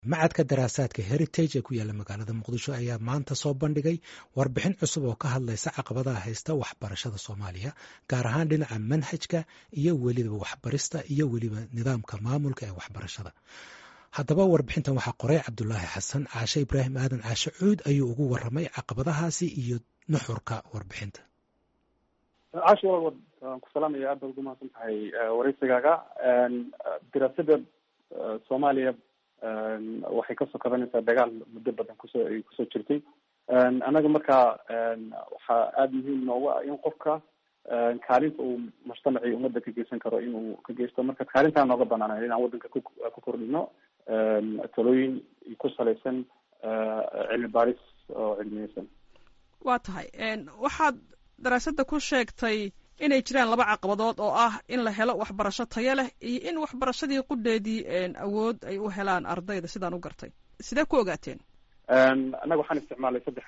macadka daraasaadka heritage ee ku yaalla magaalada muqdisho ayaa maanta soo bandhigay warbixin cusub oo ka hadlaysa caqabadaha haysta waxbarashada soomaaliya gaar ahaan dhinaca manhajka iyo weliba waxbarista iyo weliba nidaamka maamulka ee waxbarashada haddaba warbixintan waxaa qoray cabdulaahi xasan caashe ibraahim aadan caashe cuud ayuu ugu waramay caqabadahaasi iyo nuxurka warbixinta caashi waan ku salaamaya aad baad ugu mahadsan tahay wareysigaaga diraasada soomaaliya waxay kasoo kabanaysaa dagaal muddo badan kusoo ay kusoo jirtay annaga markaa waxaa aada muhiim noogu ah in qofka kaalinta uu mujtamacii ummadda ka geysan karo inuu ka geysto marka kaalintaa nooga banaanay inaan waddanka ku ku kordhino talooyin ku salaysan cilmi baaris oo cilmiyeysan waa tahay waxaad daraasadda ku sheegtay inay jiraan laba caqabadood oo ah in la helo waxbarasho tayo leh iyo in waxbarashadii qudheedii awood ay u helaan ardayda sidaan u gartay sidee ku ogaateen annaga waxaan isticmaalay saddex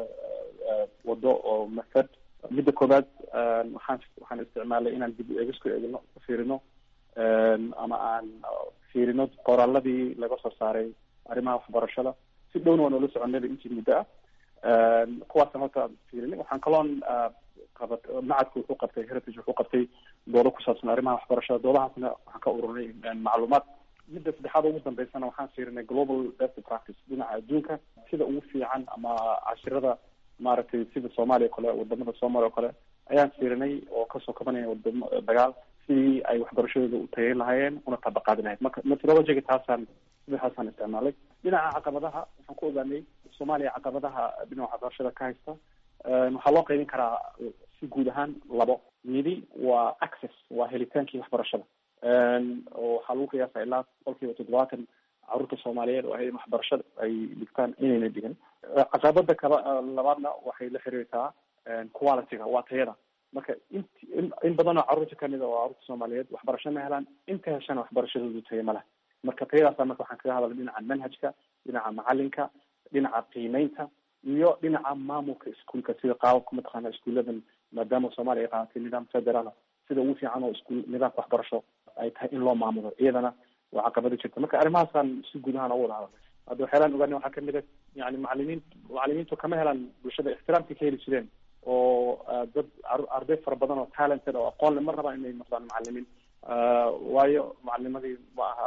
wado oo method midda koowaad waxaan waxaan isticmaalay inaan dib eegis ku eegno fiirino ama aan fiirino qoraaladii laga soo saaray arrimaha waxbarashada si dhowna waan ula soconayba intii muddo ah kuwaasaan horta fiirinay waxaan kaloon qabat macadku wuxuu qabtay heritage wuxuu qabtay doodo ku saabsan arrimaha waxbarashada doodahaasna waxaan ka ururinay macluumaad midda saddexaad ugu dambeysana waxaan fiirinay global best practice dhinaca adduunka sida ugu fiican ama cashirada maaragtay sida soomaaliya o kale wadamada soomaaliya o kale ayaan fiirinay oo kasoo kabanaya wadamo dagaal sidii ay waxbarashadooda u tayayn lahaayeen una tabaqaadi lahayd marka methodologiga taasaan sidaasaan isticmaalay dhinaca caqabadaha waxaan ku ogaanay soomaaliya caqabadaha dhinaca waxbarashada ka haysta waxaa loo qaybin karaa si guud ahaan labo midi waa access waa helitaankii waxbarashada oo waxaa lagu qiyaasa ilaa boqol kiiba toddobaatan caruurta soomaaliyeed oo hayan waxbarashada ay dhigtaan inayna dhigan caqabada kaba labaadna waxay la xiriirtaa qualityga waa tayada marka int in badan oo carruurta kamid a oo carruurta soomaaliyeed waxbarasho ma helaan inta heshana waxbarashadoodu tayo ma leh marka tayadaasa marka waxaan kaga hadalay dhinaca manhajka dhinaca macalinka dhinaca qiimeynta iyo dhinaca maamulka iskuolka sida qaababka mataqaana iskuuladan maadaama soomaaliya ay qaadatay nidaam federaal sida ugu fiican oo iskuul nidaamka waxbarasho ay tahay in loo maamulo iyadana waa caqabada jirta marka arrimahaasaan si guud ahaan ugu wada hadalnay hadda waxyaalaan ogaana waxaa kamid a yani macalimiin macalimiintu kama helaan bulshada ixtiraamkay ka heli jireen oo dad arday fara badan oo talented oo aqoon le ma rabaan inay noqdaan macalimiin waayo macalinimadii ma aha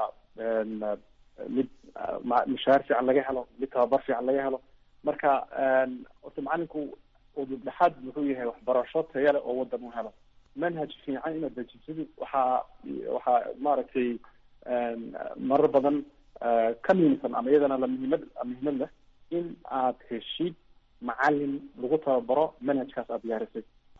mid mushahaar fiican laga helo mid tababar fiican laga helo marka orta macalinku udubdhexaad muxuu yahay waxbarasho taya leh oo wadan u helo manhaj fiican inaad dejisidi waxaa waxaa maaragtay marar badan ka muhiimsan ama iyadana la muhiimad muhiimad leh in aad heshid macalin lagu tababaro manhajkaas aad diyaarisay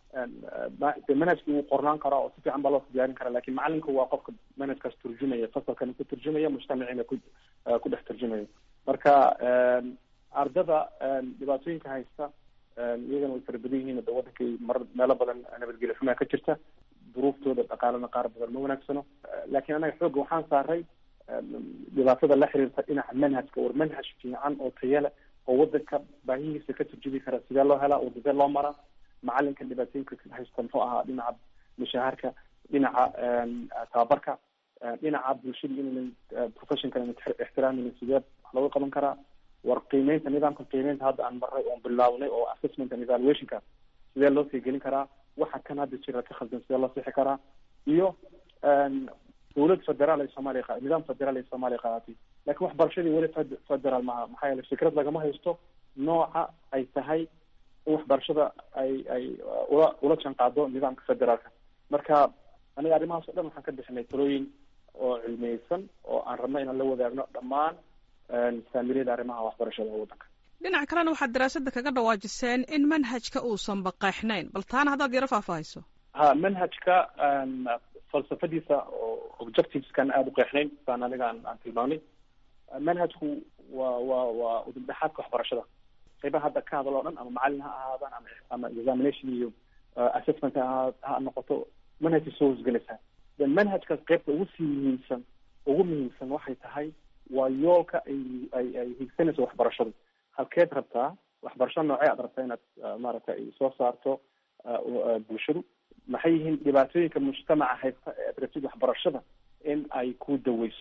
de manhajki wuu qornaan karaa oo si fiican baa loo diyaarin karaa lakin macalinku waa qofka manhajkaas turjumaya fasalkana ku turjumaya mujtamacina ku ku dhex turjumaya marka ardada dhibaatooyinka haysta iyagana way fara badan yihiin de wadankay mar meelo badan nabadgelyo xumaa ka jirta duruuftooda dhaqaalana qaar badan ma wanaagsano lakin annaga xoogga waxaan saaray dhibaatada la xiriirta dhinaca manhajka war manhaj fiican oo tayale oo wadanka baahihiisa ka turjubi kara sidee loo helaa oo sidee loo maraa macalinka dhibaatooyinka haysta muxuu ahaa dhinaca mushaharka dhinaca tababarka dhinaca bulshada inaynan professionka ixtiraamin sidee wax looga qaban karaa war qiimeynta nidaamka qiimeynta hadda aan maray oon bilawnay oo assessment and evaluationka sidee loo sii gelin karaa waxa kan hadda jira ka khaldan sidee loo sixi karaa iyo dawlad federaal ay soomaaliya nidaam federaal ay soomaaliya qaadatay lakin waxbarashadii weli federaal maaha maxaa yeele fikrad lagama haysto nooca ay tahay in waxbarashada ay ay ula ula janqaado nidaamka federaalka marka aniga arrimahaas o dhan waxaan ka bixinay talooyin oo cilmiyeysan oo aan rabno inaan la wadaagno dhammaan saamiliyada arrimaha waxbarashada ee waddanka dhinaca kalena waxaad daraasadda kaga dhawaajiseen in manhajka uusan baqeexnayn bal taana haddaad yaro faahfaahayso ha manhajka falsafadiisa oo objectiveskan aada u qeexnayn saan aniga aan aan tilmaamnay manhajku waa waa waa udubdhexaadka waxbarashada qaybaha hadda ka hadal o dhan ama macalin ha ahaadaan ama ama examination iyo assessment ha ha noqoto manhajka soo hosgelaysaa de manhajkaas qaybta ugu sii muhiimsan ugu muhiimsan waxay tahay waa yoolka ay ay ay higsanayso waxbarashadu halkeed rabtaa waxbarasho noocee aad rabtaa inaad maaragtay ay soo saarto bulshadu maxay yihiin dhibaatooyinka mujtamaca haysta ee aad rabtid waxbarashada in ay ku daweyso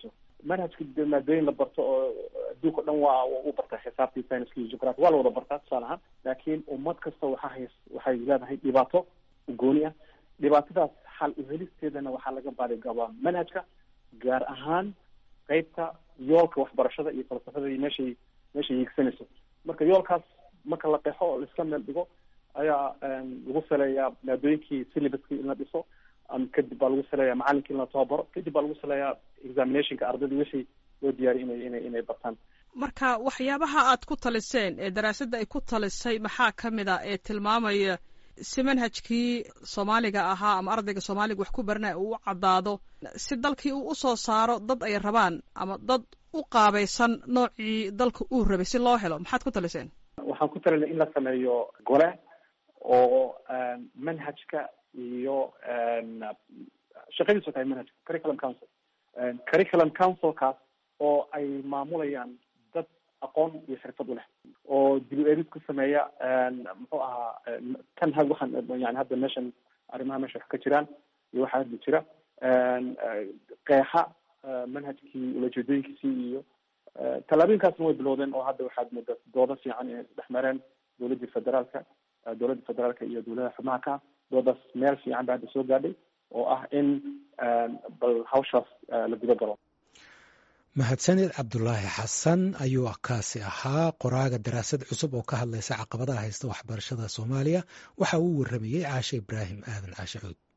manhajka de maadooyin la barto oo adduunka o dhan waa u bartaa xisaabtii scienska iyo geography waa la wada bartaa tusaale ahaan laakiin ummad kasta waxaa hays waxay leedahay dhibaato gooni ah dhibaatadaas xal uhelisteedana waxaa laga baadigabaa manhajka gaar ahaan qeybta yoolka waxbarashada iyo falsafada iyo meeshay meeshay hiigsanayso marka yoolkaas marka la qeexo oo laiska meel dhigo ayaa lagu saleeyaa maadooyinkii syllabuskii in la dhiso kadib baa lagu saleeyaa macalinkii in la tababaro kadib baa lagu saleeyaa examinationka ardayda wixii loo diyaariy inay inay inay bartaan marka waxyaabaha aad ku taliseen ee daraasadda ay ku talisay maxaa ka mid a ee tilmaamaya si manhajkii soomaaliga ahaa ama ardayga soomaaliga wax ku baranaya uu u caddaado si dalkii uu usoo saaro dad ay rabaan ama dad u qaabaysan noocii dalka uu rabay si loo helo maxaad ku taliseen waxaan ku talinay in la sameeyo gole oo manhajka iyo shaqadiisu tahay manhajka curriculum council curriculum councilkaas oo ay maamulayaan dad aqoon iyo xirfad u leh oo dib u eegis ku sameeya muxuu ahaa tan ha waxaan yani hadda meeshan arrimaha meesha wax ka jiraan iyo waxaa hadda jira qeexa manhajkii ulajeedooyinkiisii iyo tallaabooyinkaasna way bilowdeen oo hadda waxaad moodaa doodo fiican inay isdhex mareen dowladdii federaalka dowladda federaalka iyo dowladaha xubnaha ka doodaas meel fiican ba hadda soo gaadhay oo ah in bal hawshaas la guda galo mahadsanid cabdulaahi xasan ayuu kaasi ahaa qoraaga daraasad cusub oo ka hadlaysa caqabadaha haysta waxbarashada soomaaliya waxa uu waramayey caashe ibraahim aadan caashe cuud